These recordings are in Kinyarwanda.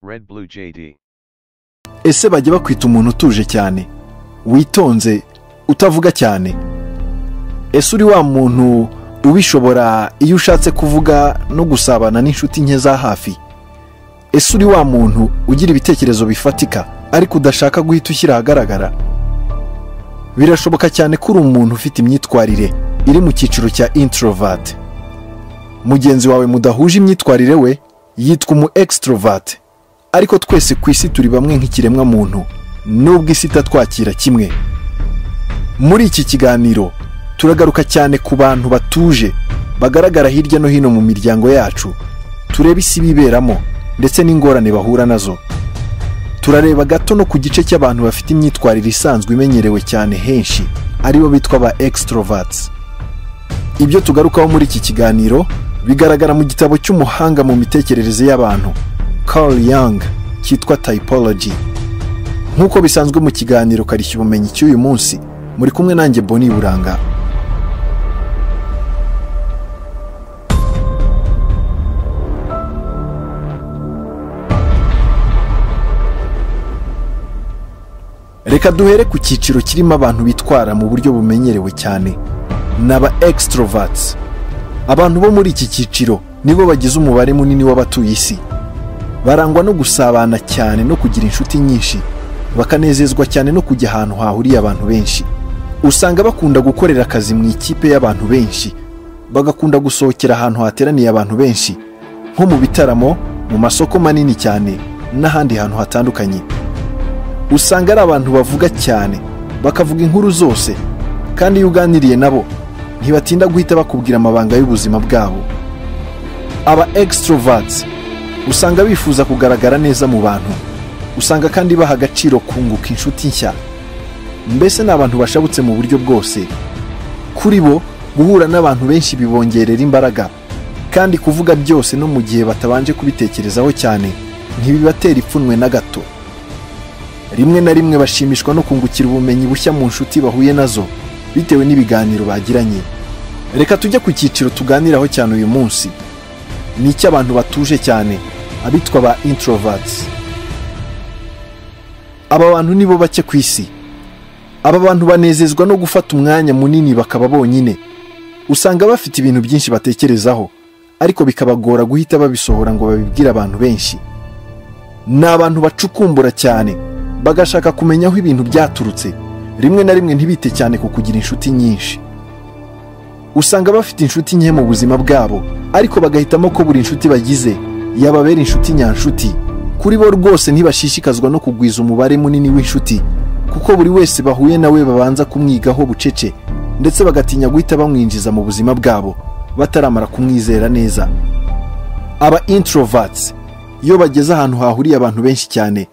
Red Blue JD. ese bajya bakwita umuntu utuje cyane witonze utavuga cyane ese uri wa muntu ubishobora iyo ushatse kuvuga no gusabana n'inshuti nke za hafi ese uri wa muntu ugira ibitekerezo bifatika ariko udashaka guhita ushyira ahagaragara birashoboka cyane ko uri umuntu ufite imyitwarire iri mu cyiciro cya introverti mugenzi wawe mudahuje imyitwarire we yitwa umu extrovert ariko twese ku isi turi bamwe nk'ikiremwa muntu nubwo isi itatwakira kimwe muri iki kiganiro turagaruka cyane ku bantu batuje bagaragara hirya no hino mu miryango yacu turebe isi biberamo ndetse n'ingorane bahura nazo turareba gato no ku gice cy'abantu bafite imyitwarire isanzwe imenyerewe cyane henshi aribo bitwa ba extroverts ibyo tugarukaho muri iki kiganiro bigaragara mu gitabo cy'umuhanga mu mitekerereze y'abantu Carl Young cyitwa Typology nk'uko bisanzwe mu kiganiro karishya ubumenyi cy'uyu munsi muri kumwe nanjye Boni Buranga reka duhere ku cyiciro kirimo abantu bitwara mu buryo bumenyerewe cyane ni aba extroverts abantu bo muri iki cyiciro nibo bagize umubare munini w'abatuye isi barangwa no gusabana cyane no kugira inshuti nyinshi bakanezezwa cyane no kujya ahantu hahuriye abantu benshi usanga bakunda gukorera akazi mu ikipe y'abantu benshi bagakunda gusohokera ahantu hateraniye abantu benshi nko mu bitaramo mu masoko manini cyane n'ahandi hantu hatandukanye usanga ari abantu bavuga cyane bakavuga inkuru zose kandi iyo uganiriye nabo ntibatinda guhita bakubwira amabanga y'ubuzima bwabo aba extroverts usanga bifuza kugaragara neza mu bantu usanga kandi baha agaciro kunguka inshuti nshya mbese ni abantu bashabutse mu buryo bwose kuri bo guhura n'abantu benshi bibongerera imbaraga kandi kuvuga byose no mu gihe batabanje kubitekerezaho cyane ntibibatera ipfunwe na gato rimwe na rimwe bashimishwa no kungukira ubumenyi bushya mu nshuti bahuye nazo bitewe n'ibiganiro bagiranye reka tujye ku cyiciro tuganiraho cyane uyu munsi ni icy'abantu batuje cyane abitwa ba introverts aba bantu nibo bake ku isi aba bantu banezezwa no gufata umwanya munini bakaba bonyine usanga bafite ibintu byinshi batekerezaho ariko bikabagora guhita babisohora ngo babibwire abantu benshi ni abantu bacukumbura cyane bagashaka kumenya aho ibintu byaturutse rimwe na rimwe ntibite cyane ku kugira inshuti nyinshi usanga bafite inshuti nke mu buzima bwabo ariko bagahitamo ko buri nshuti bagize yababera inshuti nyanshuti kuri bo rwose ntibashishikazwa no kugwiza umubare munini w'inshuti kuko buri wese bahuye nawe babanza kumwigaho bucece ndetse bagatinya guhita bamwinjiza mu buzima bwabo bataramara kumwizera neza aba introverts iyo bageze ahantu hahuriye abantu benshi cyane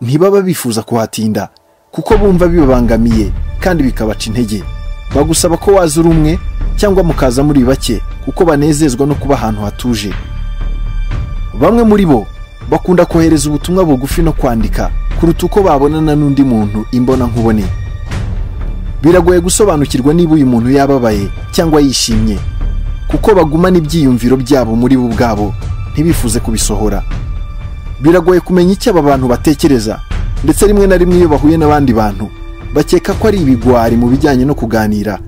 ntibaba bifuza kuhatinda kuko bumva bibabangamiye kandi bikabaca intege bagusaba ko waza uri umwe cyangwa mukaza muri bake kuko banezezwa no kuba ahantu hatuje bamwe muri bo bakunda kohereza ubutumwa bugufi no kwandika kuruta uko babonana n'undi muntu imbona nkubone biragoye gusobanukirwa niba uyu muntu yababaye cyangwa yishimye kuko bagumana ibyiyumviro byabo muri bo ubwabo ntibifuze kubisohora biragoye kumenya icyo aba bantu batekereza ndetse rimwe na rimwe iyo bahuye n'abandi bantu bakeka ko ari ibigwari mu bijyanye no kuganira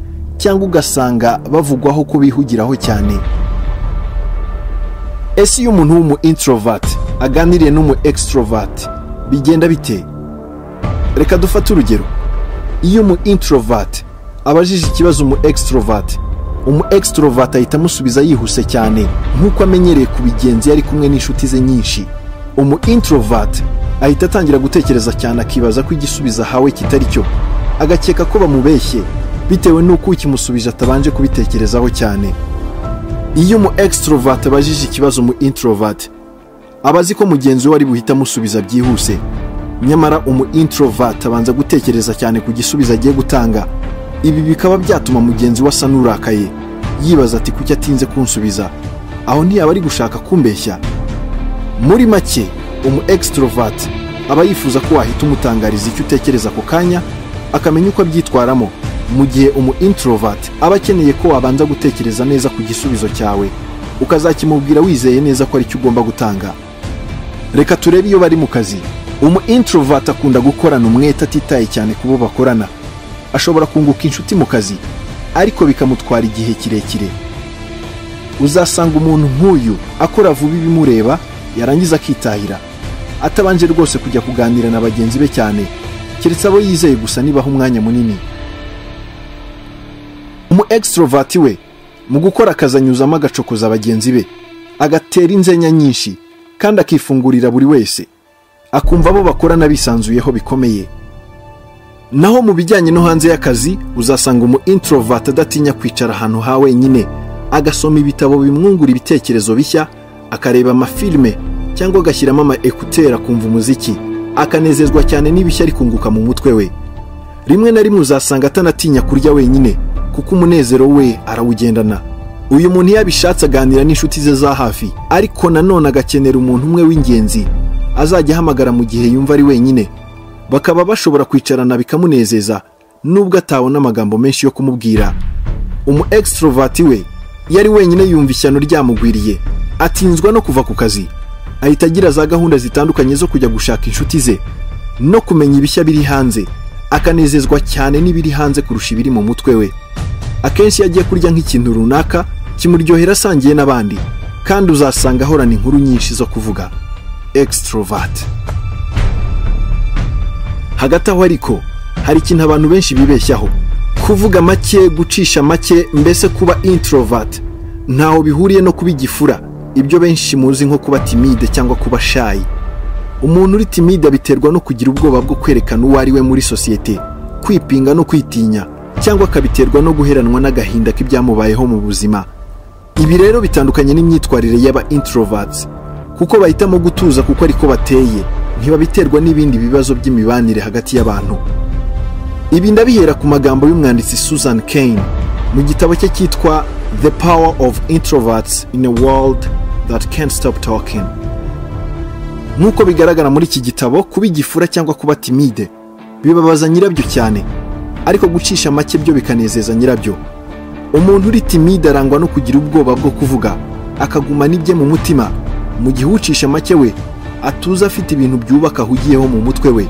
cyangwa ugasanga bavugwaho ko bihugiraho cyane ese iyo umuntu w'umu introvert aganiriye n'umu extrovert bigenda bite reka dufate urugero iyo umu introvert abajije ikibazo umu extrovert umu extrovert ahita amusubiza yihuse cyane nk'uko amenyereye ku bigenzi yari kumwe n'inshuti ze nyinshi umu introvert ahita atangira gutekereza cyane akibaza ko igisubizo ahawe kitari cyo agakeka ko bamubeshye bitewe n'uko ukimusubije atabanje kubitekerezaho cyane iyo umu extrovert abajije ikibazo mu introvert aba azi ko mugenzi we ari buhite amusubiza byihuse nyamara umu introvert abanza gutekereza cyane ku gisubizo agiye gutanga ibi bikaba byatuma mugenzi we asa n'urakaye yibaza ati kuki atinze kunsubiza aho ntiyaba ari gushaka kumbeshya muri make umu extrovert aba yifuza ko wahita umutangariza icyo utekereza ako kanya akamenya uko abyitwaramo mu gihe umu introvert aba akeneye ko wabanza gutekereza neza ku gisubizo cyawe ukazakimubwira wizeye neza ko aricyo ugomba gutanga reka turebe iyo bari mu kazi umu introvert akunda gukorana umwete atitaye cyane ku bo bakorana ashobora kunguka inshuti mu kazi ariko bikamutwara igihe kirekire uzasanga umuntu nk'uyu akora vuba ibimureba yarangiza akitahira atabanje rwose kujya kuganira na bagenzi be cyane keretse abo yizeye gusa nibaha umwanya munini umu extrovert we mu gukora akazi anyuzamo agacokoza bagenzi be agatera inzenya nyinshi kandi akifungurira buri wese akumva abo bakorana bisanzuyeho bikomeye naho mu bijyanye no hanze y'akazi uzasanga umu introvert adatinya kwicara ahantu ha wenyine agasoma ibitabo bimwungura ibitekerezo bishya akareba amafilime cyangwa agashyiramo ama ekuteri akumva umuziki akanezezwa cyane n'ibishya ari kunguka mu mutwe we rimwe na rimwe uzasanga atanatinya kurya wenyine kuko umunezero we arawugendana uyu muntu iyo abishatse aganira n'inshuti ze za hafi ariko nanone agakenera umuntu umwe w'ingenzi azajya ahamagara mu gihe yumva ari wenyine bakaba bashobora kwicarana bikamunezeza nubwo atabona amagambo menshi yo kumubwira umu extrovert we iyo ari wenyine yumva ishyano ryamugwiriye atinzwa no kuva ku kazi ahita agira za gahunda zitandukanye zo kujya gushaka inshuti ze no kumenya ibishya biri hanze akanezezwa cyane n'ibiri hanze kurusha ibiri mu mutwe we akenshi iyo agiye kurya nk'ikintu runaka kimuryohera asangiye n'abandi kandi uzasanga ahorana inkuru nyinshi zo kuvuga extrovert hagati aho ariko hari ikintu abantu benshi bibeshyaho kuvuga make gucisha make mbese kuba introvert ntaho bihuriye no kuba igifura ibyo benshi muzi nko kuba timide cyangwa kuba shayi umuntu uri timide abiterwa no kugira ubwoba bwo kwerekana uwo ari we muri sosiyete kwipinga no kwitinya cyangwa akabiterwa no guheranwa n'agahinda k'ibyamubayeho mu buzima ibi rero bitandukanye n'imyitwarire y'aba introverts kuko bahitamo gutuza kuko ariko bateye ntibabiterwa n'ibindi bibazo by'imibanire hagati y'abantu ibi ndabihera ku magambo y'umwanditsi susan kane mu gitabo cye cyitwa the power of introverts in a world that can't stop talking nk'uko bigaragara muri iki gitabo kuba igifura cyangwa kuba timide bibabaza nyirabyo cyane ariko gucisha make byo bikanezeza nyirabyo umuntu uri timide arangwa no kugira ubwoba bwo kuvuga akagumana ibye mu mutima mu gihe ucisha make we atuza afite ibintu byubaka ahugiyeho mu mutwe we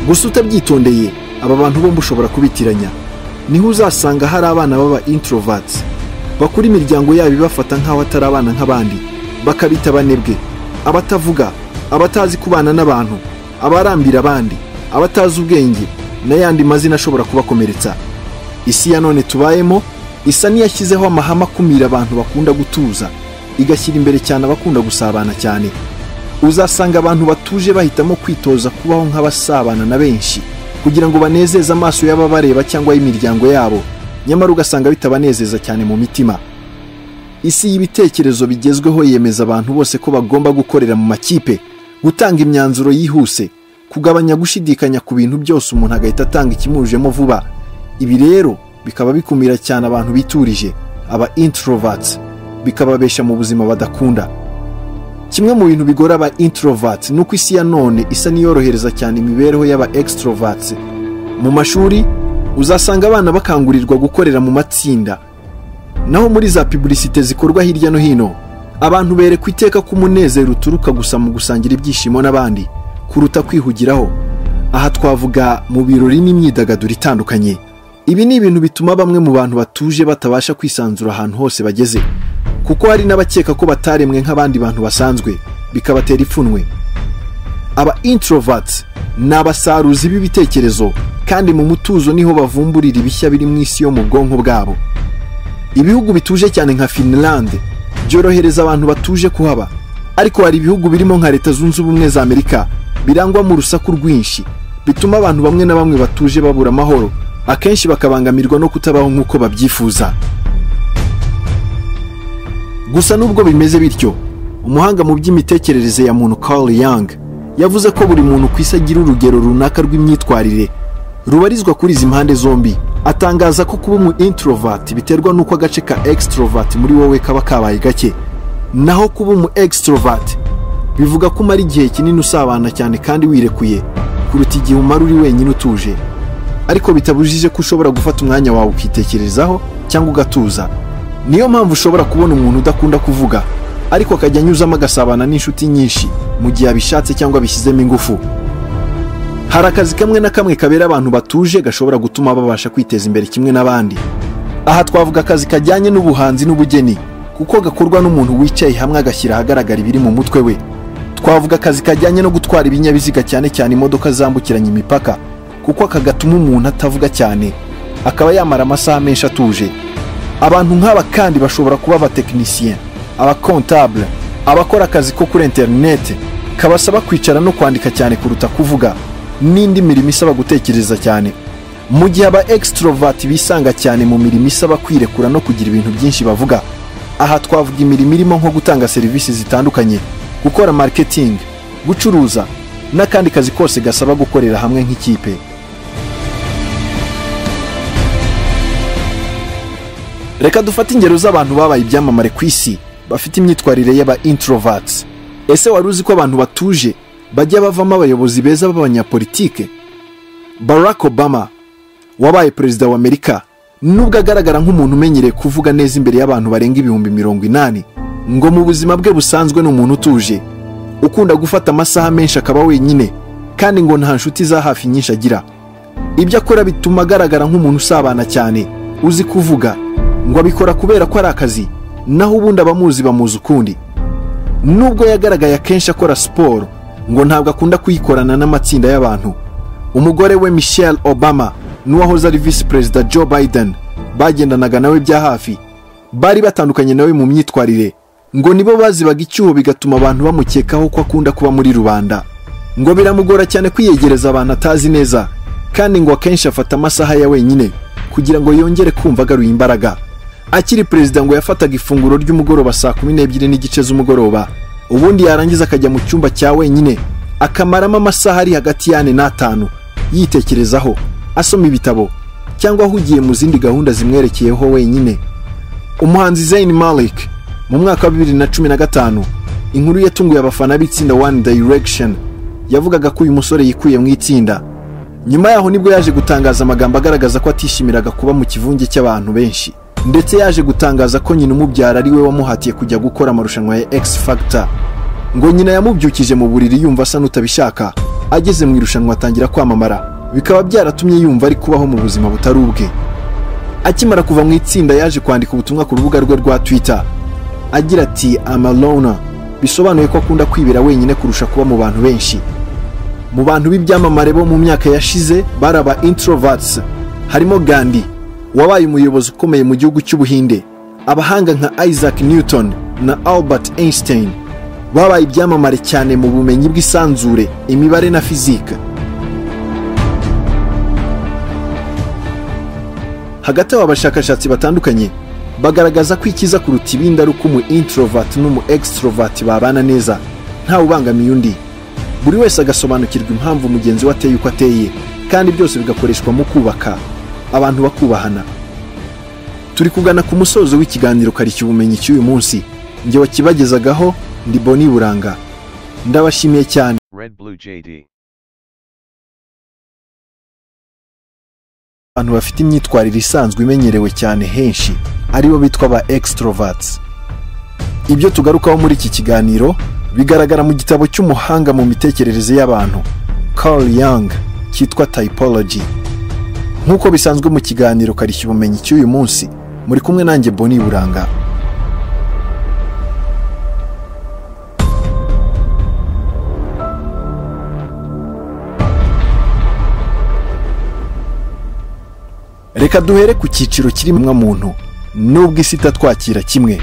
gusa utabyitondeye aba bantu bombi ushobora kubitiranya niho uzasanga hari abana baba introverts bakura imiryango yabo ibafata nk'aho atari abana nk'abandi bakabita abanebwe abatavuga abatazi kubana n'abantu abarambira abandi abatazi ubwenge n'ayandi mazina ashobora kubakomeretsa isi ya none tubayemo isa n'iyashyizeho amahame akumira abantu bakunda gutuza igashyira imbere cyane abakunda gusabana cyane uzasanga abantu batuje bahitamo kwitoza kubaho nk'abasabana na benshi kugira ngo banezeze amaso y'ababareba cyangwa y'imiryango yabo nyamara ugasanga bitabanezeza cyane mu mitima isi y'ibitekerezo bigezweho yemeza abantu bose ko bagomba gukorera mu makipe gutanga imyanzuro yihuse kugabanya gushidikanya ku bintu byose umuntu agahita atanga ikimujemo vuba ibi rero bikaba bikumira cyane abantu biturije aba introverts bikababesha mu buzima badakunda kimwe mu bintu bigora aba introvert ni uko isi ya none isa n'iyorohereza cyane imibereho y'aba extrovert mu mashuri uzasanga abana bakangurirwa gukorera mu matsinda naho muri za pubulisite zikorwa hirya no hino abantu berekwa iteka ko umunezero uturuka gusa mu gusangira ibyishimo n'abandi kuruta kwihugiraho aha twavuga mu birori n'imyidagaduro itandukanye ibi ni ibintu bituma bamwe mu bantu batuje batabasha kwisanzura ahantu hose bageze kuko hari n'abakeka ko bataremwe nk'abandi bantu basanzwe bikabatera ipfunwe aba introvert ni abasaruzi b'ibitekerezo kandi mu mutuzo niho bavumburira ibishya biri mu isi yo mu bwonko bwabo ibihugu bituje cyane nka finland byorohereza abantu batuje kuhaba ariko hari ibihugu birimo nka leta zunze ubumwe za amerika birangwamo urusaku rwinshi bituma abantu bamwe na bamwe batuje babura amahoro akenshi bakabangamirwa no kutabaho nk'uko babyifuza gusa nubwo bimeze bityo umuhanga mu by'imitekerereze ya muntu Carl Young yavuze ko buri muntu ku isi agira urugero runaka rw'imyitwarire rubarizwa kuri izi mpande zombi atangaza ko kuba umu introvert biterwa n'uko agace ka extrovert muri wowe kaba kabaye gake naho kuba umu extrovert bivuga ko umara igihe kinini usabana cyane kandi wirekuye kuruta igihe umara uri wenyine utuje ariko bitabujije ko ushobora gufata umwanya wawe ukitekerezaho cyangwa ugatuza niyo mpamvu ushobora kubona umuntu udakunda kuvuga ariko akajya anyuzamo agasabana n'inshuti nyinshi mu gihe abishatse cyangwa abishyizemo ingufu hari akazi kamwe na kamwe kabera abantu batuje gashobora gutuma babasha kwiteza imbere kimwe n'abandi aha twavuga akazi kajyanye n'ubuhanzi n'ubugeni kuko gakorwa n'umuntu wicaye hamwe agashyira ahagaragara ibiri mu mutwe we twavuga akazi kajyanye no gutwara ibinyabiziga cyane cyane imodoka zambukiranya imipaka kuko aka gatuma umuntu atavuga cyane akaba yamara amasaha menshi atuje abantu nk'aba kandi bashobora kuba abatekinisiye abakontabule abakora akazi ko kuri interineti kabasaba kwicara no kwandika cyane kuruta kuvuga n'indi mirimo isaba gutekereza cyane mu gihe aba ekisitorovati bisanga cyane mu mirimo isaba kwirekura no kugira ibintu byinshi bavuga aha twavuga imirimo irimo nko gutanga serivisi zitandukanye gukora marketing gucuruza n'akandi kazi kose gasaba gukorera hamwe nk'ikipe reka dufate ingero z'abantu babaye ibyamamare ku isi bafite imyitwarire y'aba introverts ese wari uzi ko abantu batuje bajya bavamo abayobozi beza b'abanyapolitike barack obama wabaye perezida wa amerika nubwo agaragara nk'umuntu umenyereye kuvuga neza imbere y'abantu barenga ibihumbi mirongo inani ngo mu buzima bwe busanzwe ni umuntu utuje ukunda gufata amasaha menshi akaba wenyine kandi ngo nta nshuti za hafi nyinshi agira ibyo akora bituma agaragara nk'umuntu usabana cyane uzi kuvuga ngo abikora kubera ko ari akazi naho ubundi abamuzi bamuzi ukundi nubwo yagaragaye akenshi akora siporo ngo ntabwo akunda kuyikorana n'amatsinda y'abantu umugore we michelle obama n'uwahoze ari visi perezida joe biden bagendanaga nawe bya hafi bari batandukanye nawe mu myitwarire ngo nibo bazibaga icyuho bigatuma abantu bamukekaho ko akunda kuba muri rubanda ngo biramugora cyane kwiyegereza abantu atazi neza kandi ngo akenshi afata amasaha ya wenyine kugira ngo yongere kumva agaruye imbaraga akiri perezida ngo yafataga ifunguro ry'umugoroba saa kumi n'ebyiri n'igice z'umugoroba ubundi yarangiza akajya mu cyumba cya wenyine akamaramo amasaha ari hagati y'ane n'atanu yitekerezaho asoma ibitabo cyangwa ahugiye mu zindi gahunda zimwerekeyeho wenyine umuhanzi Zayn Malik mu mwaka wa bibiri na cumi na gatanu inkuru yatunguye abafana b'itsinda One Direction yavugaga ko uyu musore yikuye mu itsinda nyuma yaho nibwo yaje gutangaza amagambo agaragaza ko atishimiraga kuba mu kivunge cy'abantu benshi ndetse yaje gutangaza ko nyina umubyara ari we wamuhatiye kujya gukora amarushanwa ya X Factor ngo nyina yamubyukije mu buriri yumva asa n'utabishaka ageze mu irushanwa atangira kwamamara bikaba byaratumye yumva ari kubaho mu buzima butari ubwe akimara kuva mu itsinda yaje kwandika ubutumwa ku rubuga rwe rwa Twitter agira ati amalona bisobanuye ko akunda kwibera wenyine kurusha kuba mu bantu benshi mu bantu b'ibyamamare bo mu myaka yashize bari aba introverts harimo Gandhi wabaye umuyobozi ukomeye mu gihugu cy'ubuhinde abahanga nka Isaac Newton na Albert Einstein babaye ibyamamare cyane mu bumenyi bw'isanzure imibare na fizika hagati aba bashakashatsi batandukanye bagaragaza ko ikiza kuruta ibindi ari uko umu introvert n'umu extrovert babana neza ntawe ubangamiye undi buri wese agasobanukirwa impamvu mugenzi we ateye uko ateye kandi byose bigakoreshwa mu kubaka abantu bakubahana turi kugana ku musozo w'ikiganiro karishya ubumenyi cy'uyu munsi njye wakibagezagaho ndi boni buranga ndabashimiye cyane Red Blue JD. abantu bafite imyitwarire isanzwe imenyerewe cyane henshi aribo bitwa ba extroverts ibyo tugarukaho muri iki kiganiro bigaragara mu gitabo cy'umuhanga mu mitekerereze y'abantu Carl Jung cyitwa Typology nk'uko bisanzwe mu kiganiro karishya ubumenyi cy'uyu munsi muri kumwe nanjye Boni Buranga reka duhere ku cyiciro kiremwa muntu nubwo isi itatwakira kimwe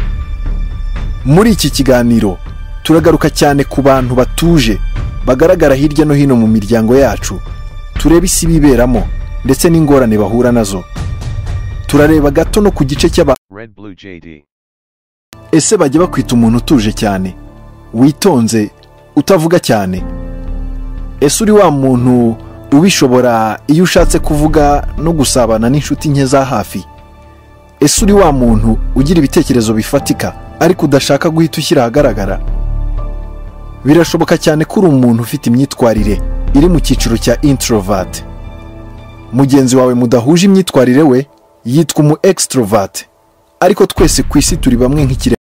muri iki kiganiro turagaruka cyane ku bantu batuje bagaragara hirya no hino mu miryango yacu turebe isi biberamo ndetse n'ingorane bahura nazo turareba gato no ku gice cy'aba Red Blue JD. ese bajya bakwita umuntu utuje cyane witonze utavuga cyane ese uri wa muntu ubishobora iyo ushatse kuvuga no gusabana n'inshuti nke za hafi ese uri wa muntu ugira ibitekerezo bifatika ariko udashaka guhita ushyira ahagaragara birashoboka cyane ko uri umuntu ufite imyitwarire iri mu cyiciro cya introvert mugenzi wawe mudahuje imyitwarire we yitwa umu extrovert ariko twese ku isi turi bamwe nk'ikiremwa